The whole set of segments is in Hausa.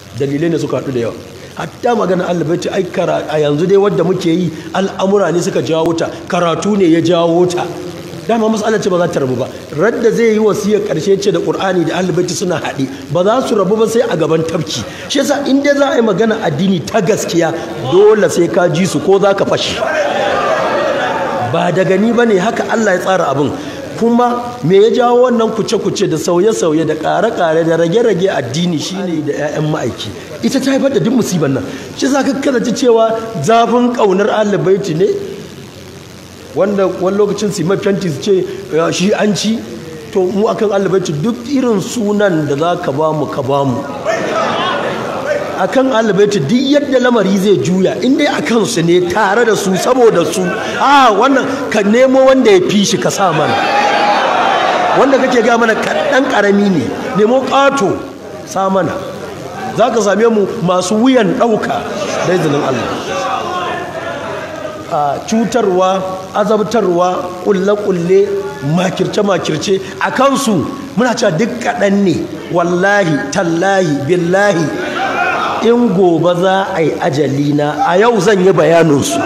dalilai ne suka haɗu da yawa hatta magana alibaiti ai a yanzu dai wadda muke yi al'amura ne suka jawo ta karatu ne ya jawo ta dama matsalar ce ba za ta rabu ba radda zai yi wasiyar karshe ce da qur'ani da alibaiti suna haɗe ba za su rabu ba sai a gaban tafki shi yasa in dai za a yi magana addini ta gaskiya dole sai ka ji su ko za ka fashi ba da gani ba ne haka Allah ya tsara abin kuma me ya jawo wannan kuce-kuce da sauye-sauye da ƙare-ƙare da rage-rage addini shine da 'ya'yan ma'aiki ita ta haifar da duk musibar nan shi za ka ji cewa zafin ƙaunar alibaiti ne wanda wani lokacin su mai fenti su ce shi an ci to mu akan alibaiti duk irin sunan da za ka ba mu ka ba mu akan alibaiti duk yadda lamari zai juya in dai akan su ne tare da su saboda su a wannan ka nemo wanda ya fi shi ka sa mana wanda kake ga mana kaɗan ƙarami ne nemo ƙato sa mana za ka same mu masu wuyan ɗauka da izinin Allah a cutarwa azabtarwa ƙulle-ƙulle makirce-makirce a kansu muna cewa duk kaɗan ne wallahi tallahi billahi in gobe za a yi ajalina a yau zan yi bayaninsu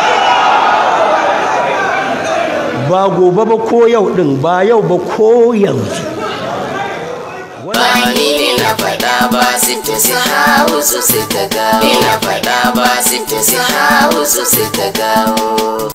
ba gobe ba ko yau ɗin ba yau ba ko yanzu Wani ne na faɗa ba sita su hau su sai ta gawo. Ina faɗa ba sita su hau su sai ta gawo.